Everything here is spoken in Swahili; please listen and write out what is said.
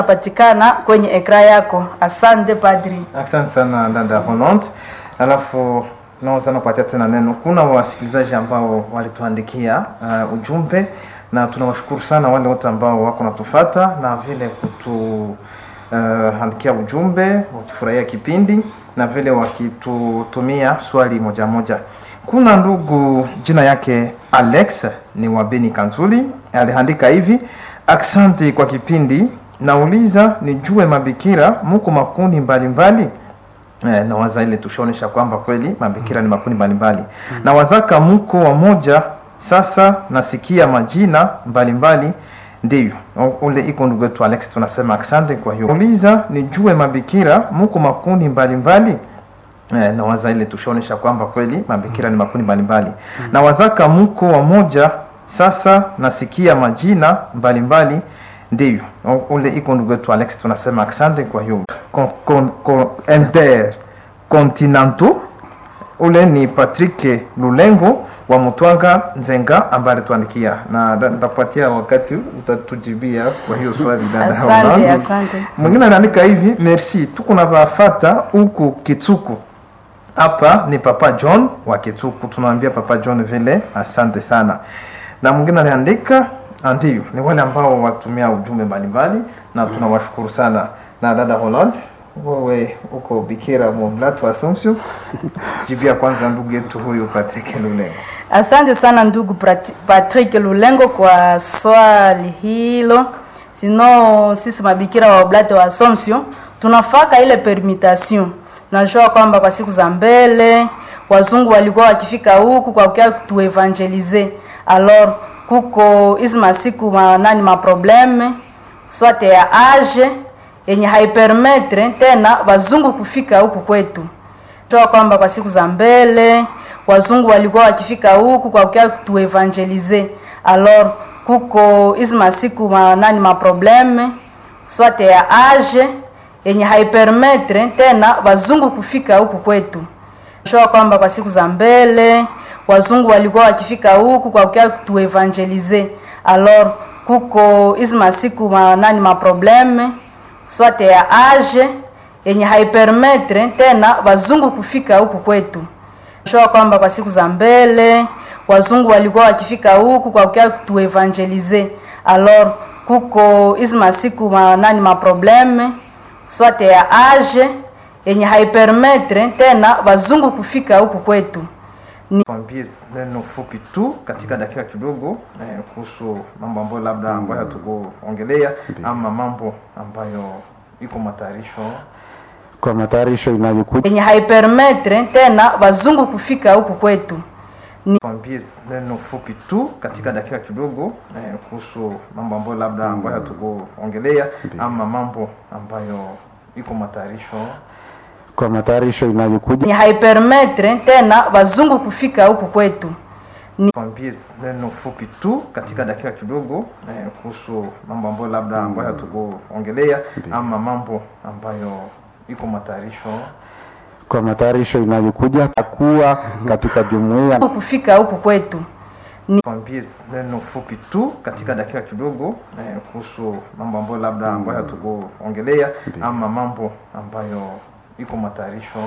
patikana kwenye ekra yako. Asante padri. Asante sana dada Hollande. Alafu naweza nakupatia tena neno. Kuna wasikilizaji ambao walituandikia uh, ujumbe na tunawashukuru sana wale wote ambao wako natufata na vile kutu uh, andikia ujumbe wakifurahia kipindi na vile wakitutumia swali moja moja. Kuna ndugu jina yake Alex ni wa Beni Kanzuli, aliandika hivi: aksanti kwa kipindi, nauliza nijue mabikira muko makundi mbalimbali Eh, na waza ile tushaonesha kwamba kweli mabikira ni makundi mbalimbali mm. na wazaka mko wamoja sasa nasikia majina mbalimbali ndiyo ule iko ndugu wetu Alex tunasema asante kwa hiyo uliza nijue mabikira mko makundi mbalimbali eh, na waza ile tushaonesha kwamba kweli mabikira ni makundi mbalimbali mm. na wazaka mko wamoja sasa nasikia majina mbalimbali ndiyo ule iko ndugu wetu Alex tunasema asante kwa hiyo con, con, con, intercontinental ule ni Patrick Lulengo wa Mutwanga Nzenga ambaye alituandikia na nitakupatia wakati utatujibia kwa hiyo swali dada Asante, Hollande. asante. Mwingine anaandika hivi, merci, tuko na bafata huku Kitsuku. Hapa ni Papa John wa Kitsuku, tunaambia Papa John vile asante sana. Na mwingine aliandika ndio, ni wale ambao watumia ujumbe mbalimbali na tunawashukuru sana. Na dada Holland, wewe uko bikira Mblatu Assumption, jibia kwanza ndugu yetu huyu Patrick Lulengo. Asante sana ndugu Prati- Patrick Lulengo kwa swali hilo. Sino sisi mabikira wa Oblate wa Assumption tunafaka ile permutation. Najua kwamba kwa siku za mbele wazungu walikuwa wakifika huku kwa kukia tuevangelize. Alors kuko hizi masiku ma, nani ma probleme swate ya age yenye haipermetre tena wazungu kufika huku kwetu toa kwamba kwa siku za mbele wazungu walikuwa wakifika huku kwa kukia tuevangelize. Alors kuko hizi masiku ma, nani ma probleme swate ya age yenye haipermetre tena wazungu kufika huku kwetu. Toa kwamba kwa siku za mbele wazungu walikuwa wakifika huku kwa kukia tuevangelize. Alors kuko hizi masiku ma, nani ma probleme swate ya age yenye haipermetre tena wazungu kufika huku kwetu. Toa kwamba kwa siku za mbele wazungu walikuwa wakifika huku kwa kukia tuevangelize. Alors kuko hizi masiku ma, nani ma probleme swate ya age yenye haipermetre tena wazungu kufika huku kwetu. Kwambie neno fupi tu katika dakika kidogo eh, kuhusu mambo ambayo labda ambayo hatukuongelea ama mambo ambayo iko matayarisho kwa matayarisho inayokuja yenye haipermetre tena wazungu kufika huku kwetu. kwambie neno fupi tu katika dakika kidogo eh, kuhusu mambo ambayo labda ambayo hatukuongelea ama mambo ambayo iko matayarisho kwa matayarisho inayokuja yenye haipermetre tena wazungu kufika huku kwetu. kwambie neno fupi tu katika dakika kidogo eh, kuhusu mambo ambayo labda ambayo hatukuongelea ama mambo ambayo iko matayarisho kwa matayarisho inayokuja kuwa katika jumuiya kufika huku kwetu. kwambie neno fupi tu katika dakika kidogo eh, kuhusu mambo ambayo labda ambayo hatukuongelea ama mambo ambayo iko matayarisho